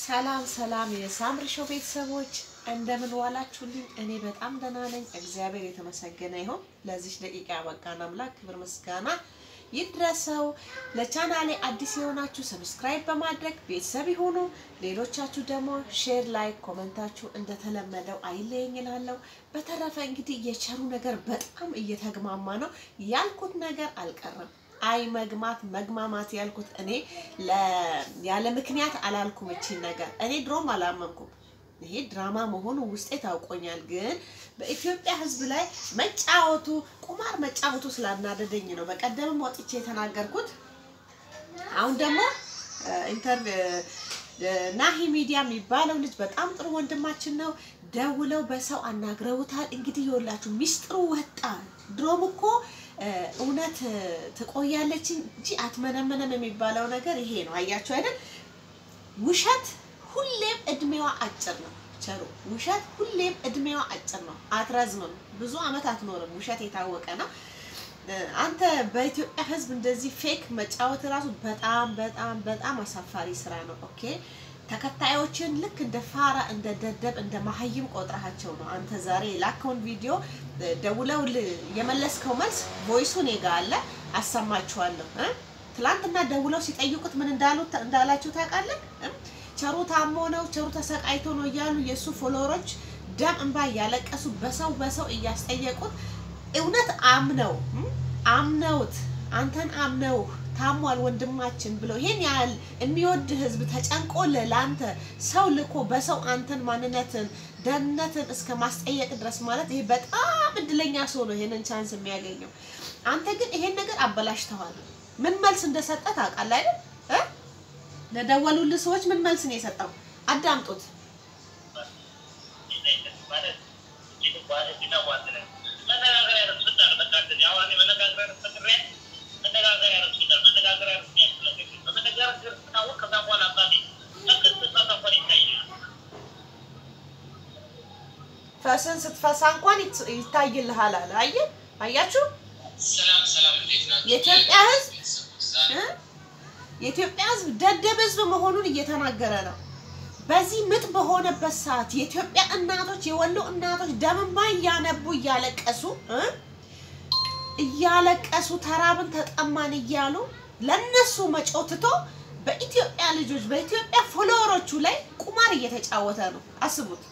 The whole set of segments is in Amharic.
ሰላም ሰላም የሳምሪ ሾው ቤተሰቦች እንደምን ዋላችሁልኝ? እኔ በጣም ደህና ነኝ፣ እግዚአብሔር የተመሰገነ ይሁን። ለዚህ ደቂቃ ያበቃን አምላክ ክብር ምስጋና ይድረሰው። ለቻናሌ አዲስ የሆናችሁ ሰብስክራይብ በማድረግ ቤተሰብ ይሁኑ። ሌሎቻችሁ ደግሞ ሼር፣ ላይክ፣ ኮመንታችሁ እንደተለመደው አይለየኝ እላለሁ። በተረፈ እንግዲህ የቸሩ ነገር በጣም እየተግማማ ነው። ያልኩት ነገር አልቀረም። አይ መግማት መግማማት ያልኩት እኔ ያለ ምክንያት አላልኩም። እቺን ነገር እኔ ድሮም አላመንኩም። ይሄ ድራማ መሆኑ ውስጤ ታውቆኛል። ግን በኢትዮጵያ ሕዝብ ላይ መጫወቱ ቁማር መጫወቱ ስላናደደኝ ነው በቀደምም ወጥቼ የተናገርኩት። አሁን ደግሞ ኢንተር ናሂ ሚዲያ የሚባለው ልጅ በጣም ጥሩ ወንድማችን ነው። ደውለው በሰው አናግረውታል። እንግዲህ ይኸውላችሁ ሚስጥሩ ወጣ። ድሮም እኮ እውነት ትቆያለች እንጂ አትመነመነም የሚባለው ነገር ይሄ ነው። አያችሁ አይደል? ውሸት ሁሌም እድሜዋ አጭር ነው። ቸሩ ውሸት ሁሌም እድሜዋ አጭር ነው፣ አትረዝምም። ብዙ አመት አትኖርም። ውሸት የታወቀ ነው። አንተ በኢትዮጵያ ህዝብ እንደዚህ ፌክ መጫወት ራሱ በጣም በጣም በጣም አሳፋሪ ስራ ነው። ኦኬ ተከታዮችን ልክ እንደ ፋራ እንደ ደደብ እንደ መሀይም ቆጥረሃቸው ነው። አንተ ዛሬ የላከውን ቪዲዮ ደውለው የመለስከው መልስ ቮይሱ እኔ ጋ አለ፣ አሰማችኋለሁ። ትላንትና ደውለው ሲጠይቁት ምን እንዳሉት እንዳላችሁ ታውቃለህ? ቸሩ ታሞ ነው፣ ቸሩ ተሰቃይቶ ነው እያሉ የእሱ ፎሎወሮች ደም እንባ እያለቀሱ በሰው በሰው እያስጠየቁት እውነት አምነው አምነውት አንተን አምነው ታሟል ወንድማችን ብለው ይሄን ያህል የሚወድ ህዝብ ተጨንቆ ለአንተ ሰው ልኮ በሰው አንተን ማንነትን ደህንነትን እስከ ማስጠየቅ ድረስ ማለት ይሄ በጣም እድለኛ ሰው ነው ይሄንን ቻንስ የሚያገኘው። አንተ ግን ይሄን ነገር አበላሽተዋል። ምን መልስ እንደሰጠ ታውቃለህ አይደል? ለደወሉልህ ሰዎች ምን መልስ ነው የሰጠው? አዳምጡት። ፈስን ስትፈሳ እንኳን ይታይልሃል አለ። አየህ፣ አያችሁ የኢትዮጵያ ህዝብ የኢትዮጵያ ህዝብ ደደብ ህዝብ መሆኑን እየተናገረ ነው። በዚህ ምጥ በሆነበት ሰዓት የኢትዮጵያ እናቶች የወሎ እናቶች ደም እንባ እያነቡ እያለቀሱ እያለቀሱ ተራብን ተጠማን እያሉ ለነሱ መጮትቶ በኢትዮጵያ ልጆች በኢትዮጵያ ፎሎወሮቹ ላይ ቁማር እየተጫወተ ነው። አስቡት።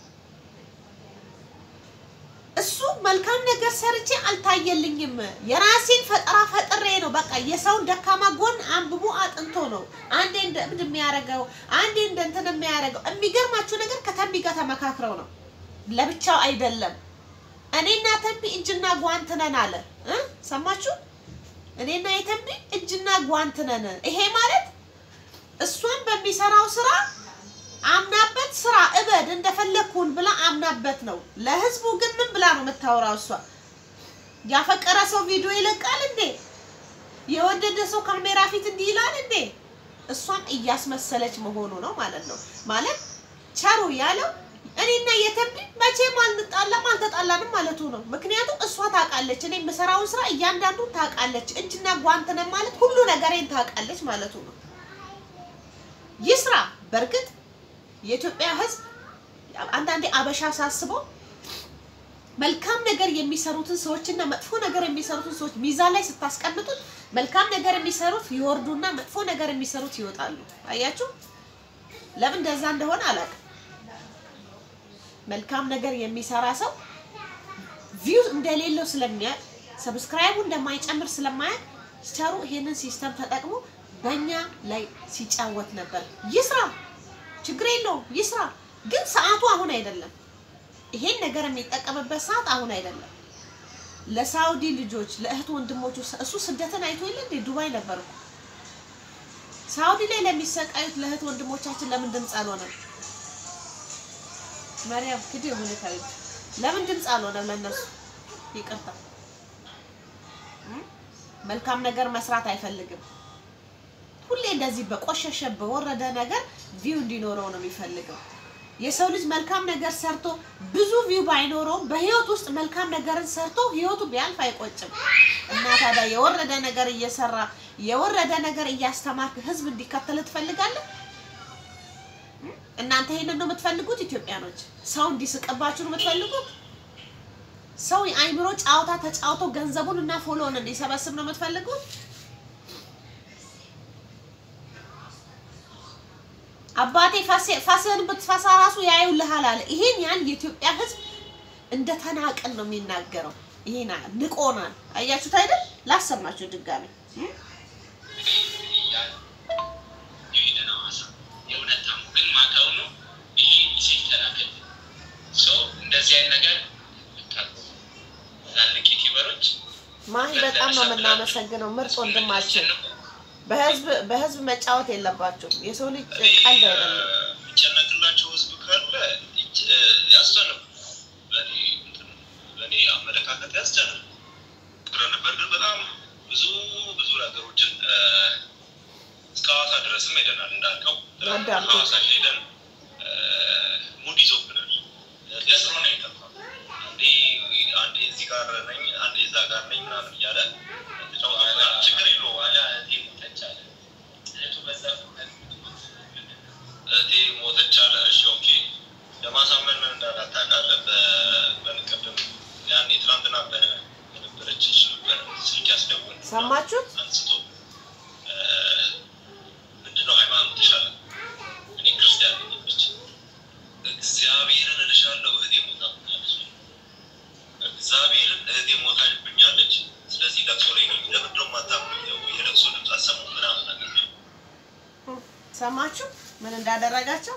እሱ መልካም ነገር ሰርቼ አልታየልኝም፣ የራሴን ፈጠራ ፈጥሬ ነው። በቃ የሰውን ደካማ ጎን አንብቦ አጥንቶ ነው አንዴ እንደ እብድ የሚያደርገው፣ አንዴ እንደ እንትን የሚያደርገው። የሚገርማችሁ ነገር ከተንቢ ጋር ተመካክረው ነው፣ ለብቻው አይደለም። እኔና ተንቢ እጅና ጓንት ነን አለ። ሰማችሁ? እኔና የተንቢ እጅና ጓንት ነን። ይሄ ማለት እሷን በሚሰራው ስራ አምናበት ስራ እበድ እንደፈለግኩን ብላ አምናበት ነው። ለህዝቡ ግን ምን ብላ ነው የምታወራው? እሷ ያፈቀረ ሰው ቪዲዮ ይለቃል እንዴ? የወደደ ሰው ካሜራ ፊት እንዲህ ይላል እንዴ? እሷን እያስመሰለች መሆኑ ነው ማለት ነው። ማለት ቸሩ ያለው እኔና የተንቢ መቼም አንጣላም አልተጣላንም ማለቱ ነው። ምክንያቱም እሷ ታውቃለች፣ እኔ የምሰራውን ስራ እያንዳንዱን ታውቃለች። እጅና ጓንት ነን ማለት ሁሉ ነገሬን ታውቃለች ማለቱ ነው። ይህ ስራ በእርግጥ የኢትዮጵያ ህዝብ አንዳንዴ አበሻ ሳስበው መልካም ነገር የሚሰሩትን ሰዎችና መጥፎ ነገር የሚሰሩትን ሰዎች ሚዛን ላይ ስታስቀምጡት መልካም ነገር የሚሰሩት ይወርዱና መጥፎ ነገር የሚሰሩት ይወጣሉ። አያችሁ፣ ለምን እንደዛ እንደሆነ አላውቅም። መልካም ነገር የሚሰራ ሰው ቪው እንደሌለው ስለሚያውቅ ሰብስክራይቡ እንደማይጨምር ስለማያውቅ ቸሩ ይሄንን ሲስተም ተጠቅሞ በእኛ ላይ ሲጫወት ነበር። ይስራ ችግር የለውም ይስራ። ግን ሰዓቱ አሁን አይደለም። ይሄን ነገር የሚጠቀምበት ሰዓት አሁን አይደለም። ለሳውዲ ልጆች ለእህት ወንድሞቹ እሱ ስደትን አይቶ የለ እንዴ? ዱባይ ነበር እኮ ሳውዲ ላይ ለሚሰቃዩት ለእህት ወንድሞቻችን ለምን ድምፅ አልሆነም? ማርያም ክዲ የሆነ ታሪክ ለምን ድምፅ አልሆነም? ለነሱ ይቅርታ። መልካም ነገር መስራት አይፈልግም። ሁሌ እንደዚህ በቆሸሸ በወረደ ነገር ቪው እንዲኖረው ነው የሚፈልገው። የሰው ልጅ መልካም ነገር ሰርቶ ብዙ ቪው ባይኖረውም በህይወት ውስጥ መልካም ነገርን ሰርቶ ህይወቱ ቢያልፍ አይቆጭም። እና ታዲያ የወረደ ነገር እየሰራ የወረደ ነገር እያስተማርክ ህዝብ እንዲከተል ትፈልጋለህ? እናንተ ይሄንን ነው የምትፈልጉት? ኢትዮጵያኖች ሰው እንዲስቅባችሁ ነው የምትፈልጉት? ሰው የአይምሮ ጨዋታ ተጫውቶ ገንዘቡን እና ፎሎውን እንዲሰበስብ ነው የምትፈልጉት? አባቴ ፋስህን ብትፈሳ ራሱ ያዩልሃል አለ። ይሄን ያን የኢትዮጵያ ሕዝብ እንደ ተናቅን ነው የሚናገረው። ይሄን ንቆናል። አያችሁት አይደል? ላሰማችሁ ድጋሚ እንደዚህ አይነት ነገር ትላልቅ ዩቲዩበሮች ማሂ በጣም ነው የምናመሰግነው። ምርጥ ወንድማችን በህዝብ በህዝብ መጫወት የለባችሁም። የሰው ልጅ ቀልድ አይደለም። የሚጨነቅላቸው ህዝብ ካለ ያስጨንቁ። በእኔ አመለካከት ያስጨንቁ ጥረ ነበር። ግን በጣም ብዙ ብዙ ነገሮችን እስከ ሐዋሳ ድረስም ሄደናል። እንዳልከው አዳምጡ። ሐዋሳ ሄደን ሙድ ይዞብናል። ለስሮ ነው የጠፋ አንዴ አንዴ እዚህ ጋር ነኝ አንዴ እዛ ጋር ነኝ ምናምን እያለ ተጫውቶብናል። ችግር የለውም ዋላ እህቴ ሞተች አለ እህቱ በዛ እህቴ ሞተች አለ። እሺ ኦኬ ለማሳመን ምን እንዳላት ታውቃለህ? በ- በንቀደም ያኔ ትናንትና በ- በነበረች ነበር ስልክ ያስደውል ሰማችሁት? አንስቶ እ፣ ምንድነው ሃይማኖትሽ አለ። እኔ ክርስቲያን ነኝ አለች። እግዚአብሔርን እልሻለሁ እህቴ ሞታብኛለች። እግዚአብሔርን እህቴ ሞታብኛለች። ስለዚህ ለቅሶ ላይ ነው። ለምንድን ነው የማታምኑኝ? የለቅሶ ድምፅ አሰሙ ምናምን ነገር ነው። ሰማችሁ ምን እንዳደረጋቸው?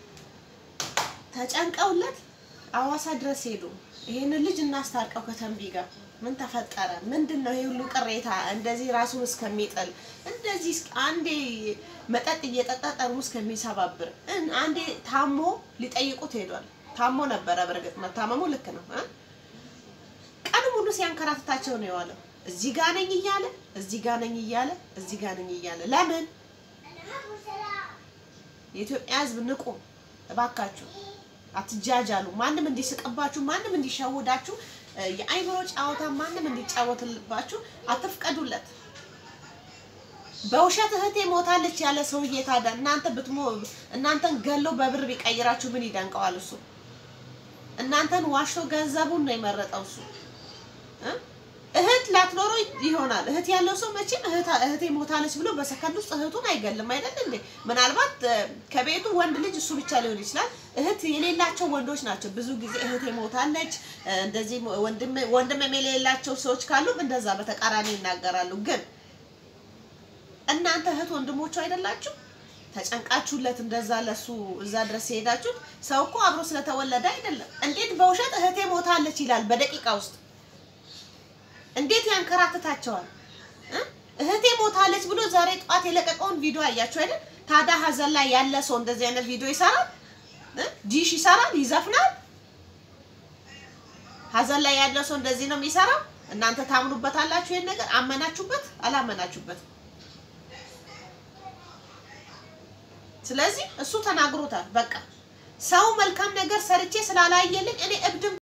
ተጨንቀውለት አዋሳ ድረስ ሄዱ። ይሄንን ልጅ እናስታርቀው ከተንቢ ጋር ምን ተፈጠረ? ምንድን ነው ይሄ ሁሉ ቅሬታ? እንደዚህ ራሱን እስከሚጥል እንደዚህ እስከ- አንዴ መጠጥ እየጠጣ ጠርሙስ እስከሚሰባብር እን- አንዴ ታሞ ሊጠይቁት ሄዷል። ታሞ ነበረ። በእርግጥ መታመሙ ልክ ነው እ? ቀን ሙሉ ሲያንከራትታቸው ነው የዋለው። እዚህ ጋ ነኝ እያለ እዚህ ጋ ነኝ እያለ እዚህ ጋ ነኝ እያለ ለምን የኢትዮጵያ ሕዝብ ንቁ እባካችሁ፣ አትጃጃሉ። ማንም እንዲስቅባችሁ፣ ማንም እንዲሸውዳችሁ፣ እ፣ የአይምሮ ጨዋታ ማንም እንዲጫወትልባችሁ አትፍቀዱለት። በውሸት እህቴ ሞታለች ያለ ሰውዬ ታዲያ እናንተ ብትሞ እናንተን ገሎ በብር ቢቀይራችሁ ምን ይደንቀዋል? እሱ እናንተን ዋሽቶ ገንዘቡን ነው የመረጠው እሱ እ? እህት ላትኖሮ ይሆናል። እህት ያለው ሰው መቼም እህታ- እህቴ ሞታለች ብሎ በሰከንድ ውስጥ እህቱን አይገልም አይደል እንዴ? ምናልባት እ፣ ከቤቱ ወንድ ልጅ እሱ ብቻ ሊሆን ይችላል። እህት የሌላቸው ወንዶች ናቸው ብዙ ጊዜ እህቴ ሞታለች እ፣ እንደዚህ ወንድም ወንድም የሌላቸው ሰዎች ካሉም እንደዛ በተቃራኒ ይናገራሉ። ግን እናንተ እህት ወንድሞቹ አይደላችሁ? ተጨንቃችሁለት እንደዛ ለሱ እዛ ድረስ የሄዳችሁት ሰው እኮ አብሮ ስለተወለደ አይደለም። እንዴት በውሸት እህቴ ሞታለች ይላል በደቂቃ ውስጥ እንዴት ያንከራትታቸዋል እ? እህቴ ሞታለች ብሎ ዛሬ ጠዋት የለቀቀውን ቪዲዮ አያችሁ አይደል? ታዲያ ሀዘን ላይ ያለ ሰው እንደዚህ አይነት ቪዲዮ ይሰራል እ? ዲሽ ይሰራል፣ ይዘፍናል። ሀዘን ላይ ያለ ሰው እንደዚህ ነው የሚሰራው። እናንተ ታምኑበታላችሁ? ይሄን ነገር አመናችሁበት አላመናችሁበትም? ስለዚህ እሱ ተናግሮታል። በቃ ሰው መልካም ነገር ሰርቼ ስላላየልኝ እኔ እብድም